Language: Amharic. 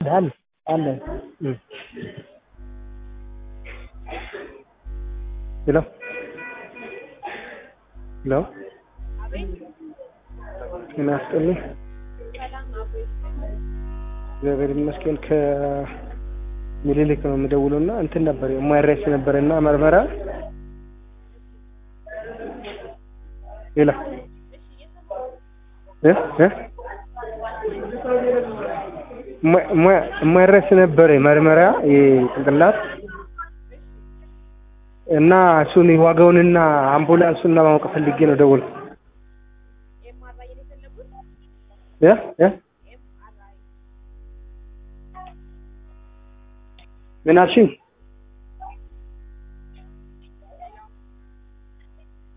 አለ አለ ሄሎ ሄሎ ጤና ይስጥልኝ። እግዚአብሔር ይመስገን። ከምኒልክ ነው የምደውለው እና እንትን ነበር የማይረስ ነበር እና መርመራ ሌላ እ እ የማይረስ ነበር መርመራ የጭንቅላት እና እሱን ዋጋውንና አምቡላንሱን ለማወቅ ፈልጌ ነው ደወልኩ። እ እ ምን አልሽኝ?